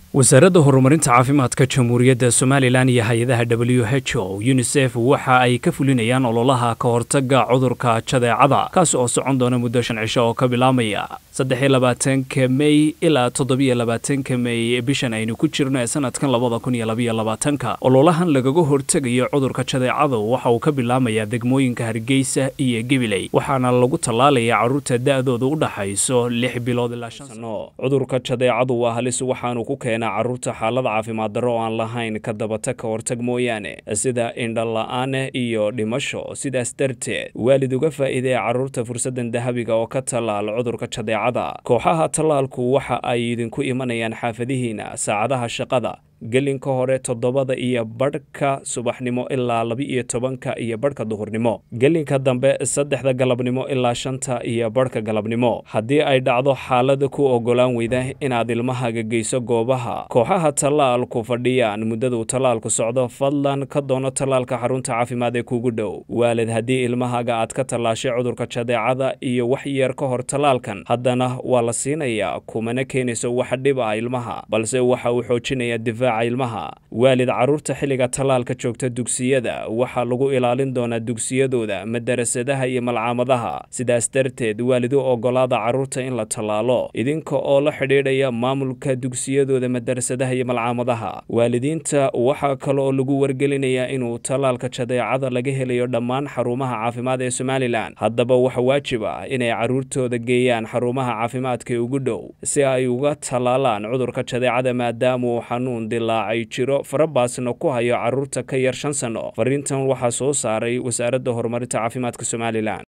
wasaaradda horumarinta caafimaadka jamhuuriyadda somalilan iyo hay-adaha w h o unisef waxa ay ka fulinayaan ololaha ka hortaga cudurka jadeecada kaas oo socon doona muddo shan cisho oo ka bilaamaya saddexiyo labaatanka mey ilaa toddobiyo labaatanka mey bishan aynu ku jirno ee sanadkan labada kun iyo labayo labaatanka ololahan lagaga hortegayo cudurka jadeecadu waxa uu ka bilaamayaa degmooyinka hargeysa iyo gabiley waxaana lagu tallaalayaa carruurta da-dooda u dhaxayso lix bilood ilaa shan sano cudurka jadeecadu waa halis waxaanu ku keenaa carruurta xaalada caafimaad darro oo aan lahayn ka dabata ka hortag mooyaane sida indhala-aane iyo dhimasho sidaas darteed waalid uga faa'iidee carruurta fursaddan dahabiga oo ka tallaal cudurka jadeecada kooxaha tallaalku waxa ay idinku imanayaan xaafadihiina saacadaha shaqada gelinka hore toddobada iyo badhka subaxnimo ilaa laba-iyo tobanka iyo badhka duhurnimo gelinka dambe saddexda galabnimo ilaa shanta iyo badhka galabnimo haddii ay dhacdo xaalada ku ogolaan weyda inaad ilmahaga geyso goobaha kooxaha tallaalku fadhiyaan muddaduu tallaalku socdo fadlan ka doono tallaalka xarunta caafimaad ee kugu dhow waalid haddii ilmahaga aad ka tallaashay cudurka jadeecada iyo wax yeer ka hor tallaalkan haddana waa la siinayaa kumana keenayso wax dhib ah ilmaha balse waxa uu xoojinayaa difaac ilmaha waalid carruurta xilliga tallaalka joogta dugsiyada waxaa lagu ilaalin doonaa dugsiyadooda madarasadaha iyo malcaamadaha sidaas darteed waalid u ogolaada carruurta in la tallaalo idinka oo la xidhiidhaya maamulka dugsiyadooda madarasadaha iyo malcaamadaha waalidiinta waxaa kale oo lagu wargelinayaa inuu tallaalka jadeecada laga helayo dhammaan xarumaha caafimaad ee somalilan haddaba waxa waajib ah inay carruurtooda geeyaan xarumaha caafimaadka ee ugu dhow si ay uga tallaalaan cudurka jadeecada maadaamauu xanuun dilaacay jiro farabaasna ku hayo carruurta ka yar shan sanno fariintan waxaa soo saaray wasaaradda horumarinta caafimaadka somalilan